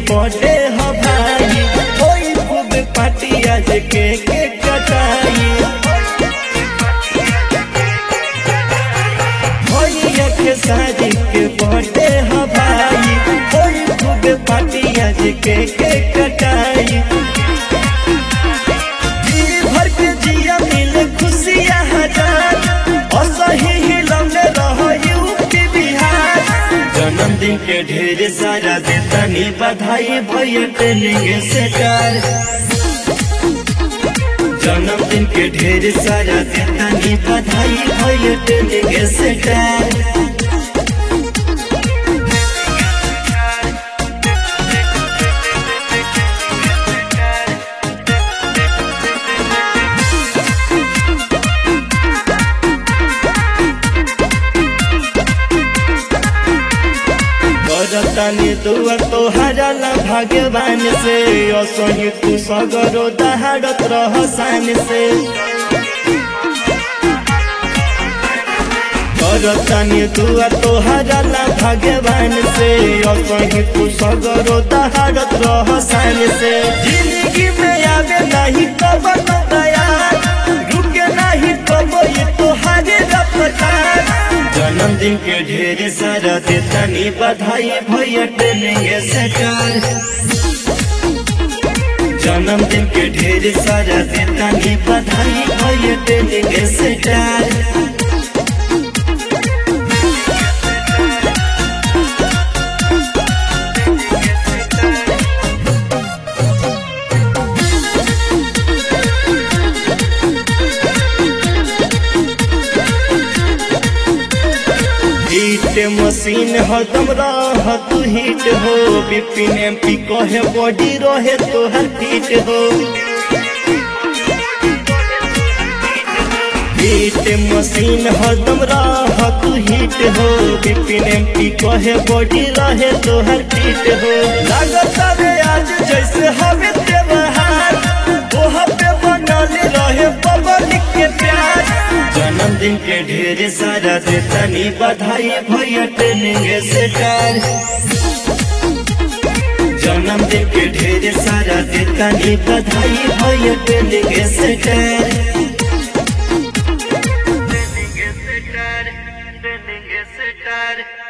Birthday ह भाई कोई खूब पार्टी आज के के कटाई भैया के शादी के बर्थडे ह भाई कोई खूब पार्टी आज के के कटाई जी भर के जिया मिले खुशियाँ हजार असही हिलौने रह यूपी बिहार जन्मदिन के ढेर सारा देतानी बधाई भैया ट्रेनिंग से कर जन्मदिन के ढेर सारा देतानी बधाई भैया ट्रेनिंग से कर करतानी दुआ तोहरा ला भगवान से असही तू सगरो दहाड़त रह सान से करतानी दुआ तोहरा ला भगवान से असही तू सगरो दहाड़त रह सान से जिंदगी में आवे नहीं कबर दया रुके नहीं कबो ये तोहारे रफ्तार जन्मदिन के ढेर सारा देतानी बधाई भैया ट्रेनिंग से कर जन्मदिन के ढेर सारा देतानी बधाई भैया ट्रेनिंग से कर हिट मशीन हदम रह तू हिट हो बिपिन एम पी कहे बॉडी रहे तोहर फिट हो हिट मशीन हदम रह तू हिट हो बिपिन एम पी कहे बॉडी रहे तोहर फिट हो लागत रे आज जैसे हवे त्योहार ओह पे बनल रहे पब्लिक के प्यार जन्मदिन के ढेर सारा देतानी बधाई भैया ट्रेनिंग से कर जन्मदिन के ढेर सारा देतानी बधाई भैया ट्रेनिंग से कर Trending is the car, trending is the car.